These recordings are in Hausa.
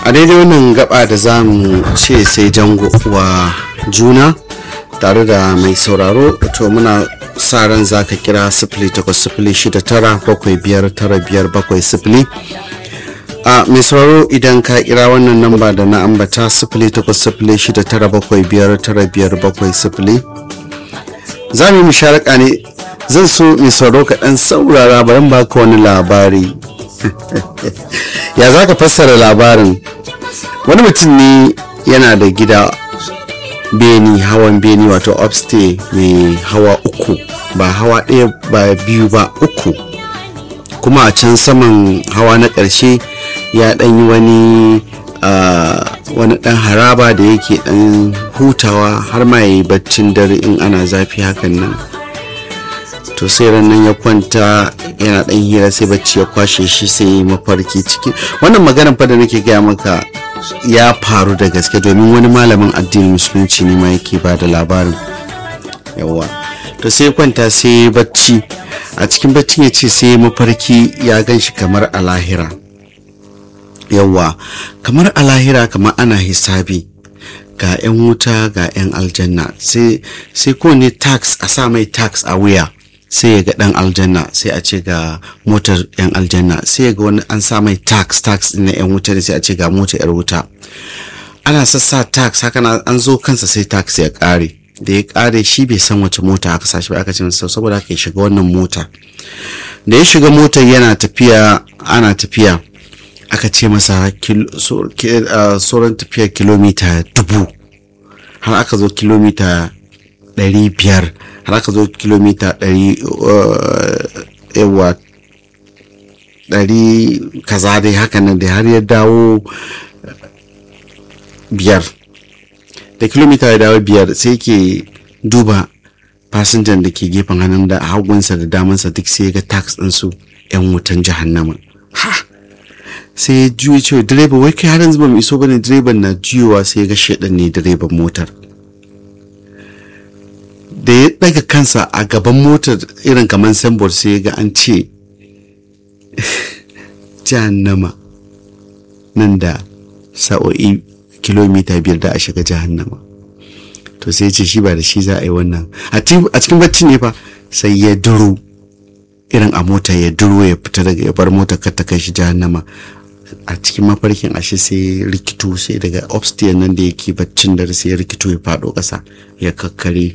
a daidai wannan gaba da za mu ce sai jango wa juna tare da mai sauraro to muna sa ran za ka kira sifili takwas sifili shida tara bakwai biyar tara biyar bakwai sifili a mai sauraro idan ka kira wannan namba da na ambata sifili takwas sifili shida tara bakwai biyar tara biyar bakwai sifili za mu yi musharaka ne zan so mai sauraro ka dan saurara bari ba ka wani labari ya za ka fassara labarin wani mutum ne yana da gida beni hawan beni wato upstay mai hawa uku ba hawa ɗaya ba biyu ba uku kuma a can saman hawa na ƙarshe ya ɗan yi wani wani ɗan haraba da yake ɗan hutawa har ma ya yi baccin dare in ana zafi hakan nan to sai nan ya kwanta yana ɗan hira sai bacci ya kwashe shi sai mafarki ciki wannan maganar fa da nake gaya maka ya faru da gaske domin wani malamin addinin musulunci ne ma yake ba da labarin yawa to sai kwanta sai bacci a cikin baccin ya ce sai mafarki ya gan shi kamar a lahira yawa kamar a lahira kamar ana hisabi ga 'yan wuta ga 'yan aljanna sai kowane tax a sa mai tax a wuya sai ya ga dan aljanna sai a ce ga motar yan aljanna sai ya ga wani an sa mai tax tax na yan wuta ne sai a ce ga motar yar wuta ana sassa tax haka na an zo kansa sai tax ya kare da ya kare shi bai san wace mota aka sa shi ba aka ce masa saboda haka ya shiga wannan mota da ya shiga motar yana tafiya ana tafiya aka ce masa sauran tafiyar kilomita dubu har aka zo kilomita ɗari biyar har aka zo kilomita ɗari yawa ɗari kaza dai haka nan da har ya dawo biyar da kilomita ya dawo biyar sai ke duba fasinjan da ke gefen hannun da hagunsa da damansa duk sai ga tax ɗinsu 'yan wutan jahannama ha sai ya juya cewa direba wai kai har yanzu ba mu iso bane direban na juyowa sai ya ga shaidan ne direban motar da ya daga kansa a gaban motar irin kamar sambor sai ya ga an ce jahannama nan da sa'o'i kilomita biyar da a shiga jahannama to sai ce shi ba da shi za a yi wannan a cikin bacci ne fa sai ya duro irin a mota ya duro ya fita daga ya bar mota kar ta kai shi jahannama a cikin mafarkin ashe sai rikito sai daga upstairs nan da yake baccin dare sai ya rikito ya faɗo ƙasa ya kakkare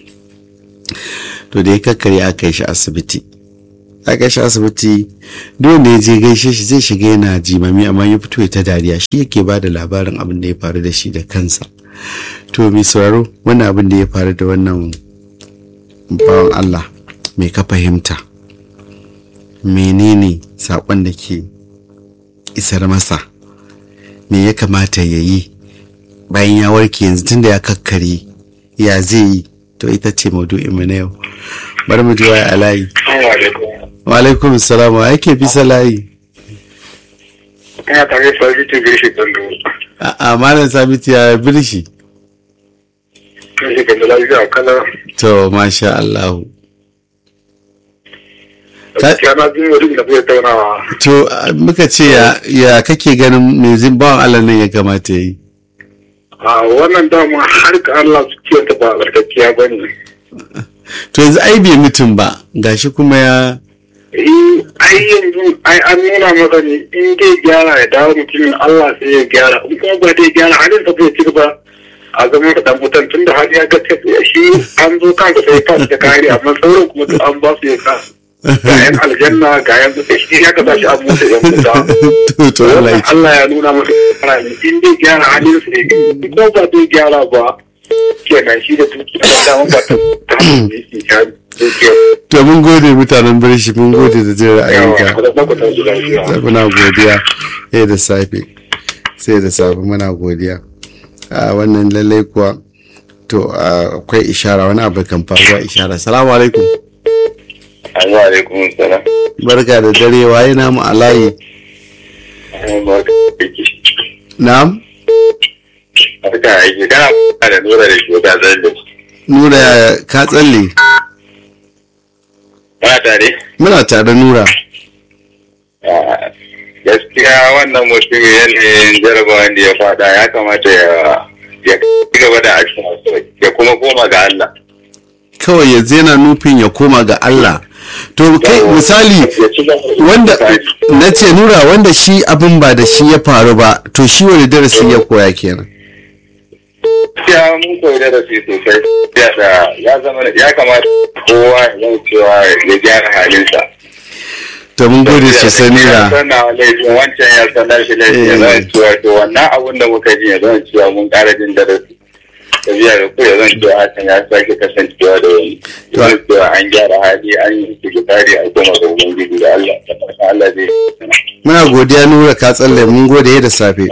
to da ya kakkare aka yi shi asibiti aka shi asibiti duk wanda ya je gaishe shi zai shiga yana jimami amma ya fito ya ta dariya shi yake ba da labarin abin da ya faru da shi da kansa to mai sauraro wannan abin da ya faru da wannan bawan Allah mai ka fahimta menene saƙon da ke isar masa me ya kamata ya yi bayan ya warke yanzu tunda ya kakkare ya zai yi to ita ce maudu'in mu na yau bari mu ji waya a layi wa alaikum salam wa yake bisa layi ina tare da sabitu birshi gando a malam sabitu ya birshi birshi gando lafiya kala to masha Allah gaskiya na jin wani da kuke taunawa to muka ce ya ya kake ganin me zin bawan Allah nan ya kamata yi a wannan dama har ka Allah su ce ta ba barkaciya ba ne to yanzu ai bai mutum ba gashi kuma ya eh ai yanzu ai an nuna maka ne in dai gyara ya dawo mutumin Allah sai ya gyara in kuma ba dai gyara halin sa bai ci gaba a zama da dan mutan tunda har ya ga tafiya shi an zo kansa sai fa da kare amma sauran kuma duk an ba su ya ka ga yan aljanna ga yan shi ya kasa shi an mutu yan muta to to Allah ya ci Allah ya nuna masa gyara ne in dai gyara halin sa ne in ko ba dai gyara ba kenan shi da tuki da dama ba ta ta hanyar da yake ja dukiya to mun gode mutanen birshi mun gode da jin ra'ayinka yawa da ba ku ta zuwa shi muna godiya sai da safe sai da safe muna godiya a wannan lallai kuwa to akwai ishara wani abu kan faruwa ishara salamu alaikum Assalamu alaikum salam. barka da dare waye namu a layi na'am Barka aiki kana da nura da shi ta zalle. nura ya ka tsalle Kana tare? muna tare nura gaskiya wannan mutum yanayin jarabawan da ya fada ya kamata ya ya ci gaba da addu'a ya kuma koma ga Allah kawai ya zena nufin ya koma ga Allah to kai misali ya ci gaba da wanda na ce nura wanda shi abin ba da shi ya faru ba to shi wani darasi ya koya kenan gaskiya mun koyi darasi sosai ya da ya zama ya kamata kowa ya zama cewa ya gyara halinsa to mun gode sosai ya nura sanna laifin wancan ya sanar shi laifin ya zama cewa to wannan abun da muka ji ya zama cewa mun ƙara jin darasi tafiya da ku ya zama cewa hakan ya sake kasancewa da wani ya zama cewa an gyara hali an yi sigitari a koma ga ubangiji da Allah da fatan Allah zai muna godiya nura ka tsalle mun gode da safe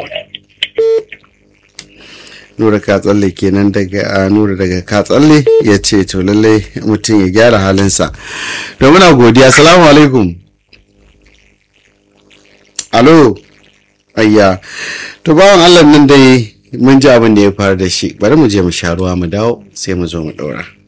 nura ka tsalle kenan daga a nura daga ka tsalle ya ce to lallai mutum ya gyara halinsa to muna godiya salamu alaikum alo ayya to bawan allah nan dai mun ji abin da ya faru da shi bari mu je mu sha ruwa mu dawo sai mu zo mu ɗora